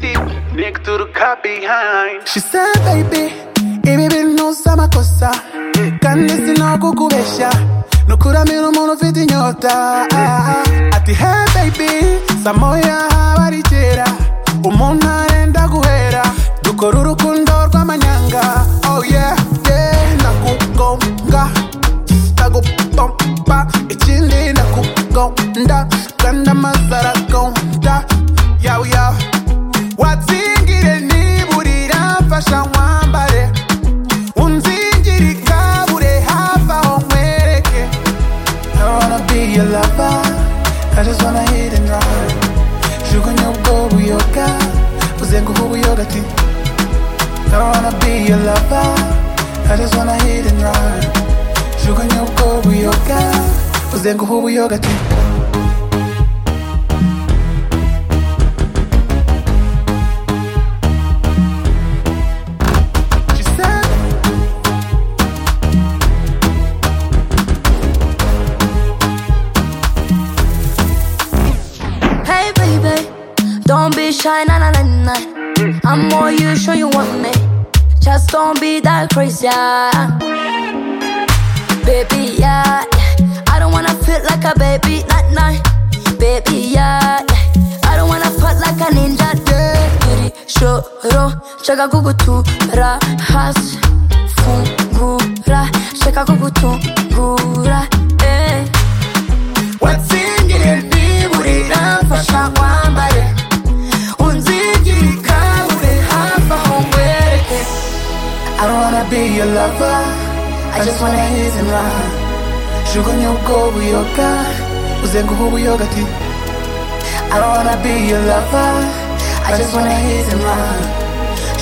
Look through the cut behind. She said baby ibi bintu si amakosa kandi sinakukubeshya nukuramira umuntu ufite inyota ati he baby saa moya haba ari kera umuntu arenda guhera dukora urukundo rw'amanyanga oh yeah yeah nakugonga ndagupompa ikindi ndakugonda kandi amazi aragonda yawu yawu watsingire niburira mfasha nkwambare unzingire ikabure hafi aho nkwereke I wanna be your lover I just wanna hit and run jugunya ubwo buyoga uzenguhe ubuyoga ati I wanna be your lover I just wanna hit and run jugunya ubwo buyoga uzenguhe ubuyoga ati She said Hey baby, don't be shy, na na na na. I'm all you, sure you want me. Just don't be that crazy, yeah. baby. Yeah, I don't wanna feel like a baby, not nah, baby. Yeah, I don't wanna fight like a ninja. Yeah, shoro, chaka kugutura, has fungura, chaka kugutura, eh. watsingire ntiburira mfasha nkwambare unzingire ikabure hafi aho ngwereke I don't wanna be your lover I just wanna hit and run jugunya ubwo buyoga uzenguhe ubuyoga ati I don't wanna be your lover I just wanna hit and run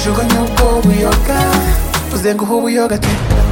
jugunya ubwo buyoga uzenguhe ubuyoga ati